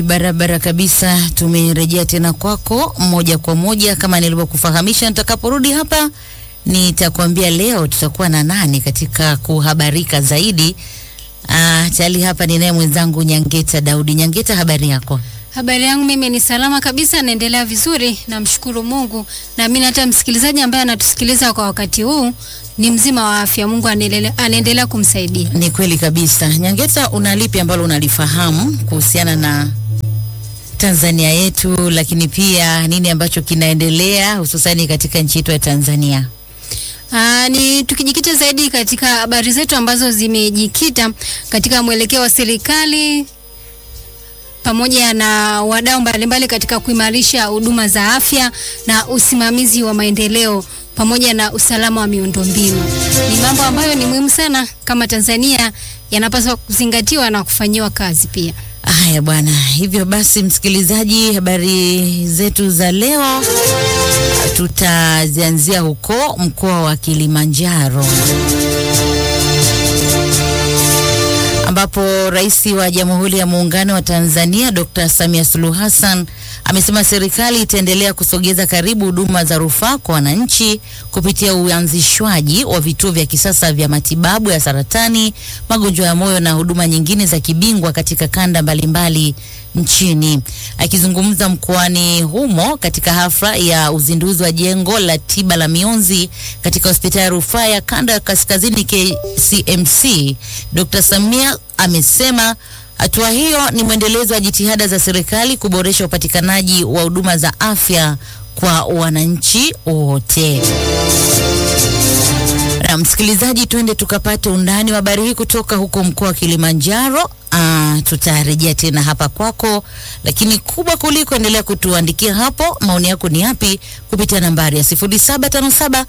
Barabara kabisa, tumerejea tena kwako moja kwa moja kama nilivyokufahamisha. Nitakaporudi hapa nitakwambia leo tutakuwa na nani katika kuhabarika zaidi. Ah, tayari hapa ninaye mwenzangu Nyangeta Daudi. Nyangeta, habari yako? Habari yangu mimi ni salama kabisa, naendelea vizuri, namshukuru Mungu. Naamini hata msikilizaji ambaye anatusikiliza kwa wakati huu ni mzima wa afya. Mungu anaendelea anaendelea kumsaidia. Ni kweli kabisa. Nyangeta, una lipi ambalo unalifahamu kuhusiana na Tanzania yetu, lakini pia nini ambacho kinaendelea hususani katika nchi yetu ya Tanzania? Aa, ni tukijikita zaidi katika habari zetu ambazo zimejikita katika mwelekeo wa serikali pamoja na wadau mbalimbali katika kuimarisha huduma za afya na usimamizi wa maendeleo pamoja na usalama wa miundombinu. Ni mambo ambayo ni muhimu sana kama Tanzania yanapaswa kuzingatiwa na kufanyiwa kazi pia. Haya bwana, hivyo basi, msikilizaji, habari zetu za leo tutazianzia huko mkoa wa Kilimanjaro ambapo Rais wa Jamhuri ya Muungano wa Tanzania Dr. Samia Suluhu Hassan amesema serikali itaendelea kusogeza karibu huduma za rufaa kwa wananchi kupitia uanzishwaji wa vituo vya kisasa vya matibabu ya saratani, magonjwa ya moyo na huduma nyingine za kibingwa katika kanda mbalimbali nchini. Akizungumza mkoani humo katika hafla ya uzinduzi wa jengo la tiba la mionzi katika hospitali ya rufaa ya kanda ya kaskazini KCMC, Dr. Samia amesema hatua hiyo ni mwendelezo wa jitihada za serikali kuboresha upatikanaji wa huduma za afya kwa wananchi wote. Na msikilizaji, twende tukapate undani wa habari hii kutoka huko mkoa wa Kilimanjaro. Ah, tutarejea tena hapa kwako, lakini kubwa kuliko, endelea kutuandikia hapo maoni yako ni yapi kupitia nambari ya 0757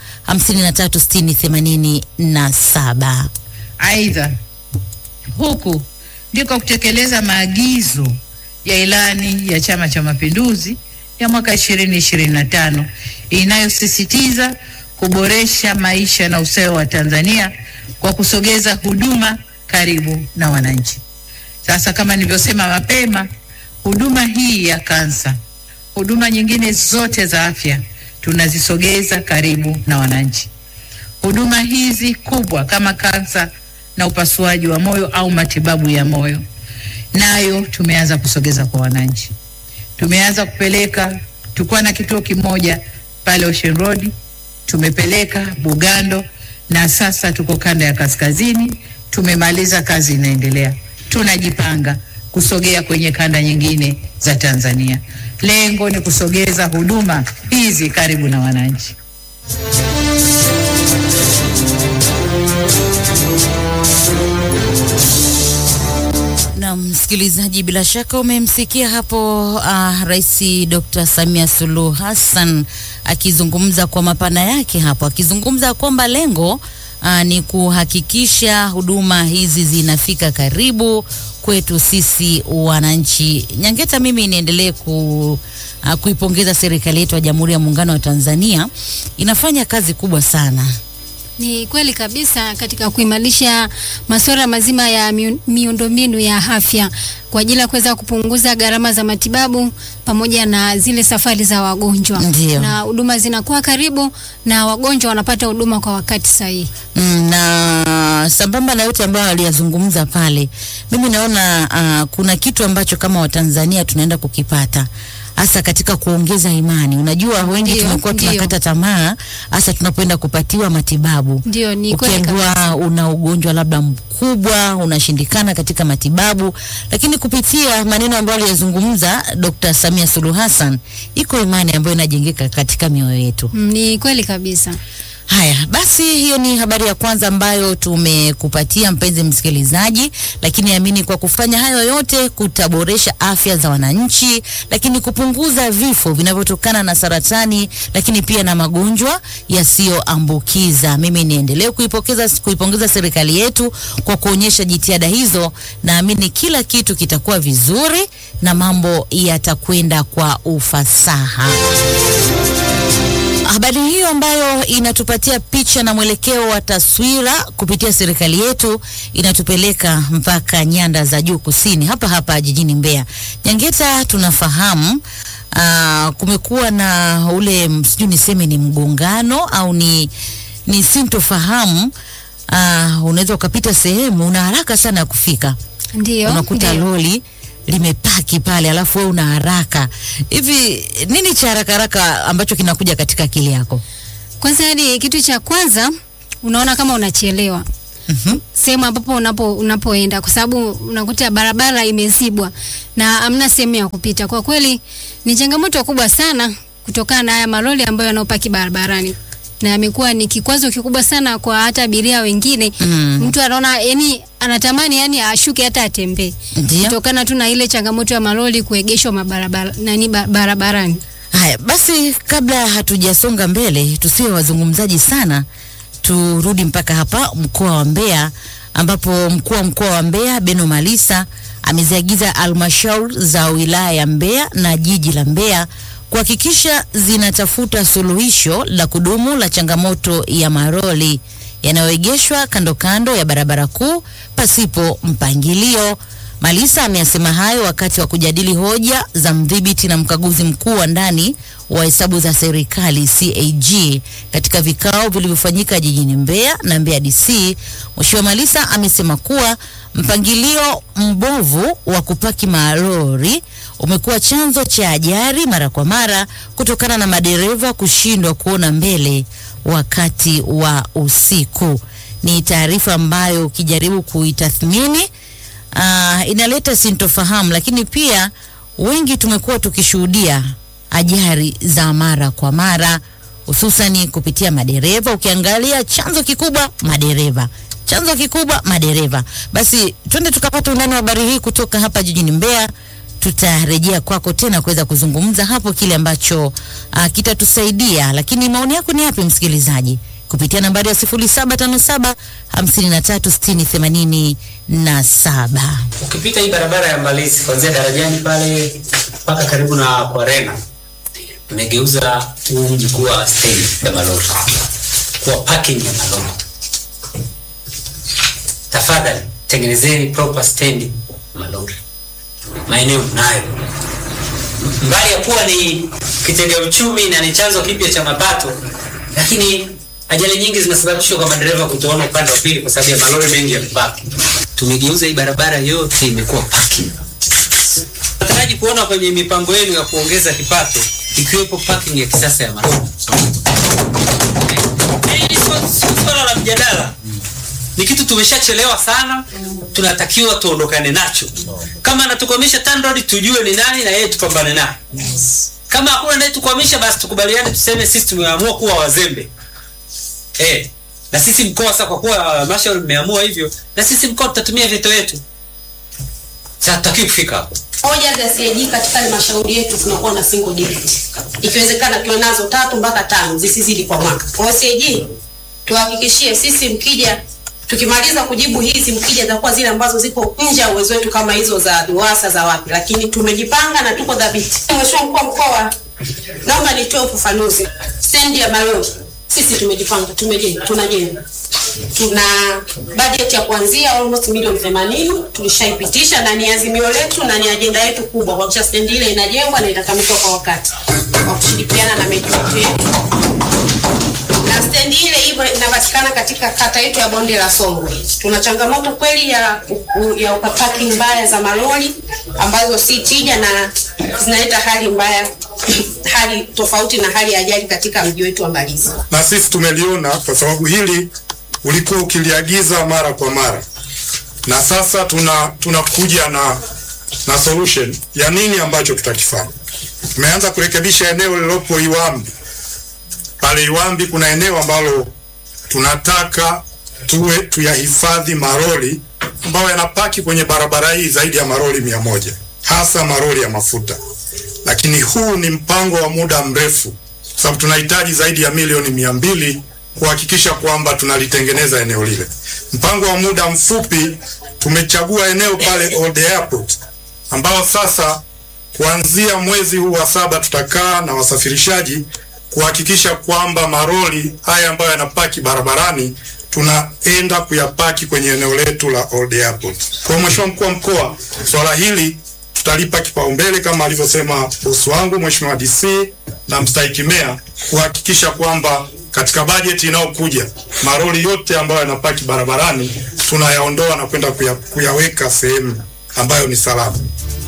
5360 87. Aidha, huku ndiko kutekeleza maagizo ya ilani ya Chama cha Mapinduzi ya mwaka 2025 inayosisitiza kuboresha maisha na ustawi wa Tanzania kwa kusogeza huduma karibu na wananchi. Sasa kama nilivyosema mapema, huduma hii ya kansa, huduma nyingine zote za afya tunazisogeza karibu na wananchi. Huduma hizi kubwa kama kansa na upasuaji wa moyo au matibabu ya moyo, nayo tumeanza kusogeza kwa wananchi. Tumeanza kupeleka, tulikuwa na kituo kimoja pale Ocean Road, tumepeleka Bugando na sasa tuko kanda ya kaskazini. Tumemaliza, kazi inaendelea, tunajipanga kusogea kwenye kanda nyingine za Tanzania. Lengo ni kusogeza huduma hizi karibu na wananchi. Na msikilizaji, bila shaka umemsikia hapo uh, Rais Dr. Samia Suluhu Hassan akizungumza kwa mapana yake hapo, akizungumza kwamba lengo uh, ni kuhakikisha huduma hizi zinafika karibu kwetu sisi wananchi. Nyangeta, mimi niendelee ku uh, kuipongeza serikali yetu ya Jamhuri ya Muungano wa Tanzania, inafanya kazi kubwa sana. Ni kweli kabisa katika kuimarisha masuala mazima ya miu- miundombinu ya afya kwa ajili ya kuweza kupunguza gharama za matibabu pamoja na zile safari za wagonjwa, Ndio. na huduma zinakuwa karibu na wagonjwa wanapata huduma kwa wakati sahihi. Mm, na sambamba na yote ambayo aliyazungumza pale, mimi naona uh, kuna kitu ambacho kama Watanzania tunaenda kukipata hasa katika kuongeza imani. Unajua wengi Ndio, tumekuwa ndio. tunakata tamaa hasa tunapoenda kupatiwa matibabu. Ndio, ni kweli kabisa. Ukiambiwa una ugonjwa labda mkubwa unashindikana katika matibabu, lakini kupitia maneno ambayo aliyazungumza Dr. Samia Suluhu Hassan, iko imani ambayo inajengeka katika mioyo yetu. Mm, ni kweli kabisa. Haya basi, hiyo ni habari ya kwanza ambayo tumekupatia mpenzi msikilizaji, lakini amini kwa kufanya hayo yote kutaboresha afya za wananchi, lakini kupunguza vifo vinavyotokana na saratani, lakini pia na magonjwa yasiyoambukiza. Mimi niendelee kuipokeza kuipongeza serikali yetu kwa kuonyesha jitihada hizo. Naamini kila kitu kitakuwa vizuri na mambo yatakwenda kwa ufasaha. habari hiyo ambayo inatupatia picha na mwelekeo wa taswira kupitia serikali yetu inatupeleka mpaka nyanda za juu kusini, hapa hapa jijini Mbeya. Nyangeta, tunafahamu uh, kumekuwa na ule sijui niseme ni mgongano au ni, ni sintofahamu. Uh, unaweza ukapita sehemu una haraka sana ya kufika Ndio. unakuta ndio. lori limepaki pale, alafu wewe una haraka hivi. Nini cha haraka haraka ambacho kinakuja katika akili yako? Kwanza hadi kitu cha kwanza unaona kama unachelewa Mhm. sehemu ambapo unapo unapoenda kwa sababu unakuta barabara imezibwa na hamna sehemu ya kupita. Kwa kweli ni changamoto kubwa sana kutokana na haya malori ambayo yanayopaki barabarani na yamekuwa ni kikwazo kikubwa sana kwa hata abiria wengine. Mm. Mtu anaona yani anatamani yani ashuke hata atembee Ndio. kutokana tu na ile changamoto ya malori kuegeshwa mabarabara nani ba- barabarani. Haya basi, kabla hatujasonga mbele, tusiwe wazungumzaji sana, turudi mpaka hapa mkoa wa Mbeya, ambapo mkuu wa mkoa wa Mbeya Beno Malisa ameziagiza halmashauri za wilaya ya Mbeya na jiji la Mbeya kuhakikisha zinatafuta suluhisho la kudumu la changamoto ya maroli yanayoegeshwa kando kando ya barabara kuu pasipo mpangilio. Malisa ameyasema hayo wakati wa kujadili hoja za mdhibiti na mkaguzi mkuu wa ndani wa hesabu za serikali CAG katika vikao vilivyofanyika jijini Mbeya na Mbeya DC. Mheshimiwa Malisa amesema kuwa mpangilio mbovu wa kupaki malori umekuwa chanzo cha ajali mara kwa mara kutokana na madereva kushindwa kuona mbele wakati wa usiku. Ni taarifa ambayo ukijaribu kuitathmini uh, inaleta sintofahamu, lakini pia wengi tumekuwa tukishuhudia ajali za mara kwa mara hususani kupitia madereva. Ukiangalia chanzo kikubwa madereva, chanzo kikubwa madereva. Basi twende tukapata undani wa habari hii kutoka hapa jijini Mbeya. Tutarejea kwako tena kuweza kuzungumza hapo kile ambacho uh, kitatusaidia. Lakini maoni yako ni yapi, msikilizaji? Kupitia nambari ya 0757 5360 87. Ukipita hii barabara ya Mbalizi kuanzia darajani pale mpaka karibu na Kwarena, imegeuza huu mji kuwa stendi ya malori, kuwa parking ya malori. Tafadhali tengenezeni proper stendi ya malori, maeneo mnayo. Mbali ya kuwa ni kitega uchumi na ni chanzo kipya cha mapato, lakini ajali nyingi zinasababishwa kwa madereva kutoona upande wa pili kwa sababu ya malori mengi yamepaki. Tumegeuza hii barabara yote imekuwa parking. Nataraji kuona kwenye mipango yenu ya kuongeza kipato ikiwepo parking ya kisasa ya malori. Hili sio sio swala la mjadala, ni kitu tumeshachelewa sana, tunatakiwa tuondokane nacho. Kama anatukwamisha TANROADS tujue ni nani na yeye tupambane naye. Kama hakuna anayetukwamisha basi tukubaliane, tuseme sisi tumeamua kuwa wazembe eh, na sisi mkoa sasa, kwa kuwa halmashauri mmeamua hivyo, na sisi mkoa tutatumia veto yetu. Sasa tutakiwa kufika hapo. hoja za CAG katika halmashauri yetu tunakuwa na single digit, ikiwezekana tuwe nazo tatu mpaka tano zisizidi kwa mwaka. Kwa hiyo CAG tuhakikishie sisi, mkija tukimaliza kujibu hizi, mkija zitakuwa zile ambazo ziko nje ya uwezo wetu kama hizo za DUWASA za wapi, lakini tumejipanga na tuko dhabiti. Mheshimiwa mkuu wa mkoa, naomba nitoe ufafanuzi. Stendi ya malori sisi tumejipanga, tumejenga, tunajenga tuna budget ya kuanzia almost milioni 80 tulishaipitisha, na ni azimio letu na ni ajenda yetu kubwa kuhakikisha stendi ile inajengwa na itakamilika kwa wakati kwa kushirikiana na meji yetu. Na stendi ile hivyo inapatikana katika kata yetu ya Bonde la Songwe. Tuna changamoto kweli ya u- ya parking mbaya za malori ambazo si tija na zinaleta hali mbaya hali tofauti na hali ya ajali katika mji wetu wa Mbalizi. na sisi tumeliona kwa sababu hili ulikuwa ukiliagiza mara kwa mara, na sasa tuna tunakuja na na solution ya nini ambacho tutakifanya. Tumeanza kurekebisha eneo lilopo Iwambi. Pale Iwambi kuna eneo ambalo tunataka tuwe tuyahifadhi maroli ambayo yanapaki kwenye barabara hii zaidi ya maroli mia moja hasa maroli ya mafuta, lakini huu ni mpango wa muda mrefu sababu tunahitaji zaidi ya milioni mia mbili kuhakikisha kwamba tunalitengeneza eneo lile. Mpango wa muda mfupi, tumechagua eneo pale Old Airport ambao sasa kuanzia mwezi huu wa saba tutakaa na wasafirishaji kuhakikisha kwamba maroli haya ambayo yanapaki barabarani tunaenda kuyapaki kwenye eneo letu la Old Airport. Kwa Mheshimiwa mkuu wa mkoa, swala hili tutalipa kipaumbele kama alivyosema bosi wangu Mheshimiwa DC na mstahiki meya kuhakikisha kwamba katika bajeti inayokuja maroli yote ambayo yanapaki barabarani tunayaondoa na kwenda kuya, kuyaweka sehemu ambayo ni salama.